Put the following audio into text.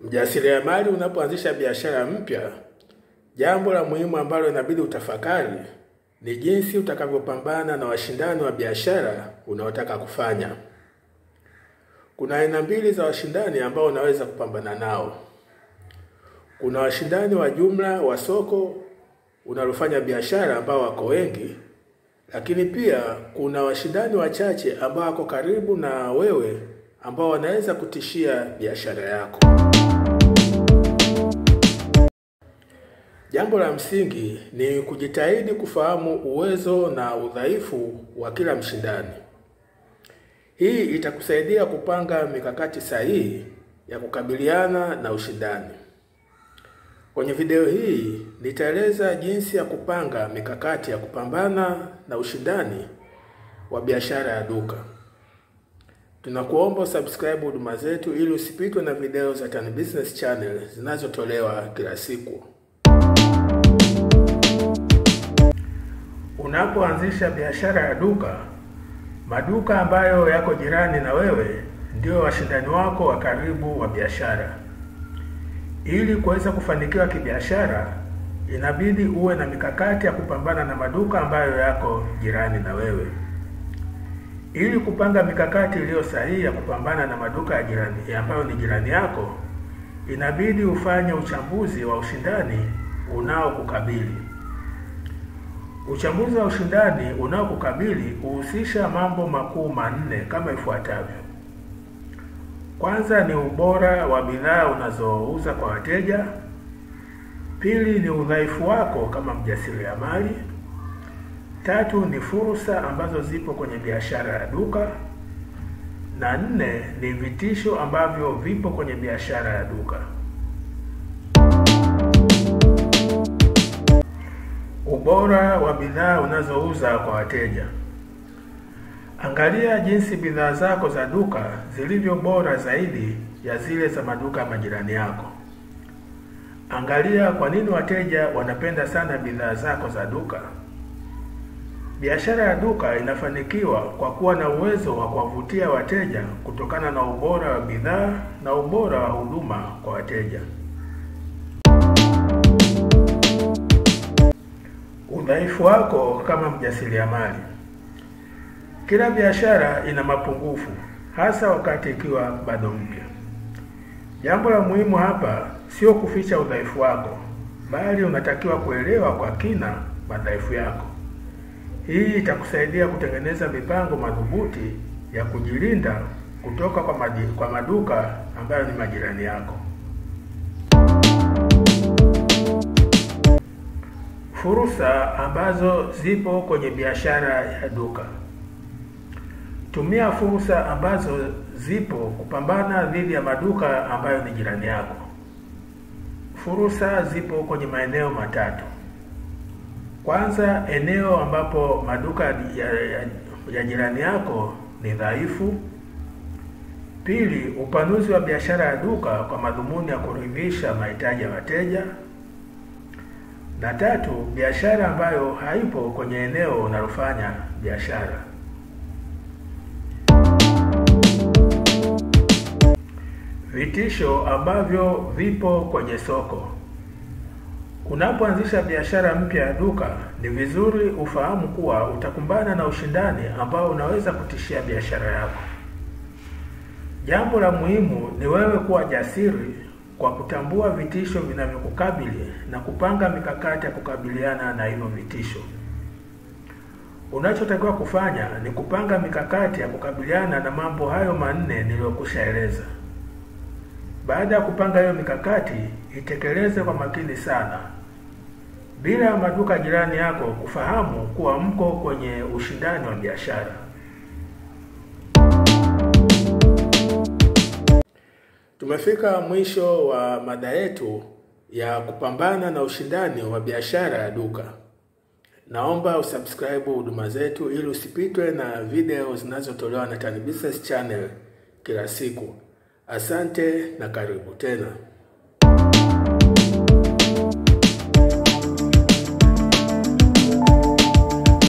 Mjasiriamali unapoanzisha biashara mpya, jambo la muhimu ambalo inabidi utafakari ni jinsi utakavyopambana na washindani wa biashara unaotaka kufanya. Kuna aina mbili za washindani ambao unaweza kupambana nao. Kuna washindani wa jumla wa soko unalofanya biashara ambao wako wengi, lakini pia kuna washindani wachache ambao wako karibu na wewe ambao wanaweza kutishia biashara yako. Jambo la msingi ni kujitahidi kufahamu uwezo na udhaifu wa kila mshindani. Hii itakusaidia kupanga mikakati sahihi ya kukabiliana na ushindani. Kwenye video hii nitaeleza jinsi ya kupanga mikakati ya kupambana na ushindani wa biashara ya duka. Tunakuomba subscribe huduma zetu ili usipitwe na video za Tan Business Channel zinazotolewa kila siku. Unapoanzisha biashara ya duka, maduka ambayo yako jirani na wewe ndio washindani wako wa karibu wa biashara. Ili kuweza kufanikiwa kibiashara, inabidi uwe na mikakati ya kupambana na maduka ambayo yako jirani na wewe. Ili kupanga mikakati iliyo sahihi ya kupambana na maduka ya jirani ambayo ni jirani yako, inabidi ufanye uchambuzi wa ushindani unaokukabili. Uchambuzi wa ushindani unaokukabili huhusisha mambo makuu manne kama ifuatavyo. Kwanza ni ubora wa bidhaa unazouza kwa wateja. Pili ni udhaifu wako kama mjasiriamali. Tatu ni fursa ambazo zipo kwenye biashara ya duka, na nne ni vitisho ambavyo vipo kwenye biashara ya duka. Ubora wa bidhaa unazouza kwa wateja. Angalia jinsi bidhaa zako za duka zilivyo bora zaidi ya zile za maduka ya majirani yako. Angalia kwa nini wateja wanapenda sana bidhaa zako za duka. Biashara ya duka inafanikiwa kwa kuwa na uwezo wa kuwavutia wateja kutokana na ubora wa bidhaa na ubora wa huduma kwa wateja. Udhaifu wako kama mjasiriamali. Kila biashara ina mapungufu, hasa wakati ikiwa bado mpya. Jambo la muhimu hapa sio kuficha udhaifu wako, bali unatakiwa kuelewa kwa kina madhaifu yako. Hii itakusaidia kutengeneza mipango madhubuti ya kujilinda kutoka kwa, madi, kwa maduka ambayo ni majirani yako. Fursa ambazo zipo kwenye biashara ya duka. Tumia fursa ambazo zipo kupambana dhidi ya maduka ambayo ni jirani yako. Fursa zipo kwenye maeneo matatu. Kwanza, eneo ambapo maduka ya, ya, ya jirani yako ni dhaifu. Pili, upanuzi wa biashara ya duka kwa madhumuni ya kuridhisha mahitaji ya wateja. Na tatu, biashara ambayo haipo kwenye eneo unalofanya biashara. Vitisho ambavyo vipo kwenye soko. Unapoanzisha biashara mpya ya duka, ni vizuri ufahamu kuwa utakumbana na ushindani ambao unaweza kutishia biashara yako. Jambo la muhimu ni wewe kuwa jasiri kwa kutambua vitisho vinavyokukabili na kupanga mikakati ya kukabiliana na hivyo vitisho. Unachotakiwa kufanya ni kupanga mikakati ya kukabiliana na mambo hayo manne niliyokushaeleza. Baada ya kupanga hiyo mikakati, itekeleze kwa makini sana, bila maduka jirani yako kufahamu kuwa mko kwenye ushindani wa biashara. Tumefika mwisho wa mada yetu ya kupambana na ushindani wa biashara ya duka. Naomba usubscribe huduma zetu ili usipitwe na video zinazotolewa na Tan Business Channel kila siku. Asante na karibu tena.